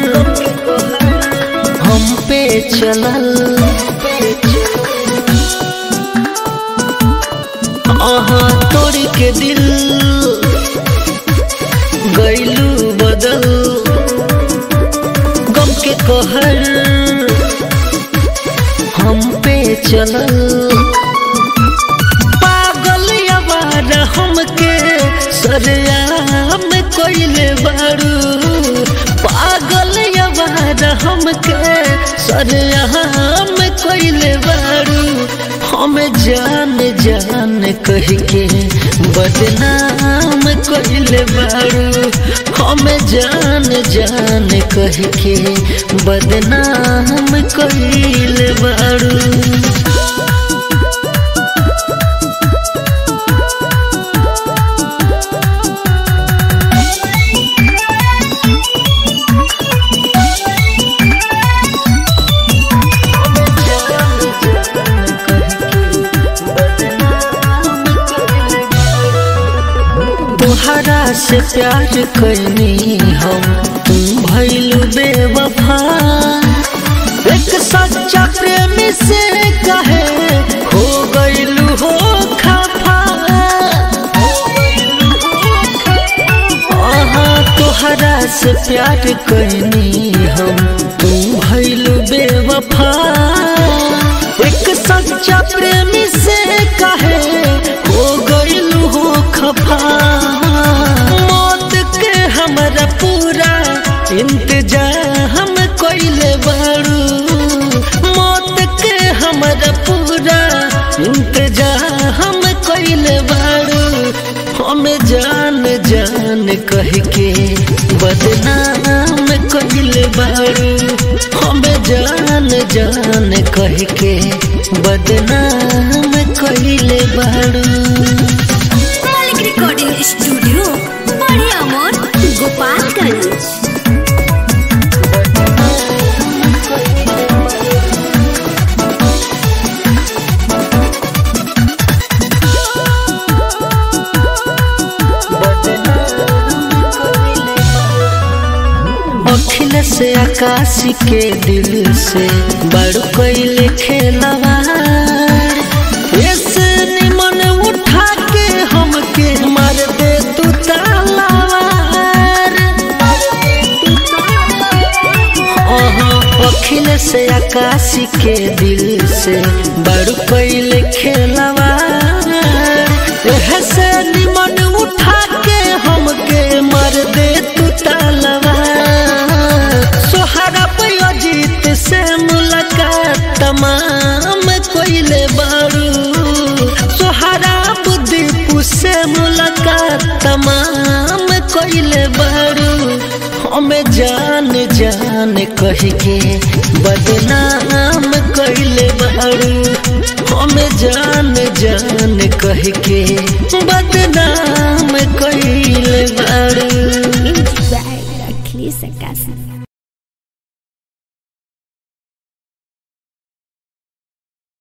हम पे चलल आहा तोड़ के दिल गैलू बदल गम के कहर हम पे चलल पागल आवार हमके सरेआम कोइले बारू पागल आवार हमके सरेआम कोइले बारू हम जान जान कह के बदनाम कोइले बारू हम जान जान कह के बदनाम कोइले बारू तोहरा से प्यार करनी हम तुम भैलू बेवफा एक सच्चा प्रेमी से कहे हो गईलू हो खफा आहा तोहरा से प्यार करनी हम तुम भैलू बेवफा एक सच्चा प्रेमी से कहे हो गईलू हो खफा मौत के हमरा पूरा इंतजाम कोइले बारू मौत के हमरा पूरा इंतजाम कोइले बारू हम जान जान कह के बदनाम कोइले बारू हम जान जान कह के बदनाम कोइले बारू मालिक रिकॉर्डिंग स्टूडियो बड़े अमोर गोपालगंज अखिल से आकाश के दिल से बड़ कैले खेलवार ऐसे निमन उठा के हमके मार दे तू तालावार अहाँ अखिल से आकाश के दिल से बड़ कैले खेलवार ऐसे निमन उठा के हमके मार दे तू तालावार सोहरा अजीत से मुलाकात तमाम कोइले बारू सोहरा बुद्धीपु से मुलाकात तमाम कोइले बारू हमें जान जान कह के बदनाम कोइले बारू हमें जान जान कह के बदनाम कोइले बारू अखिलेश अक्कासी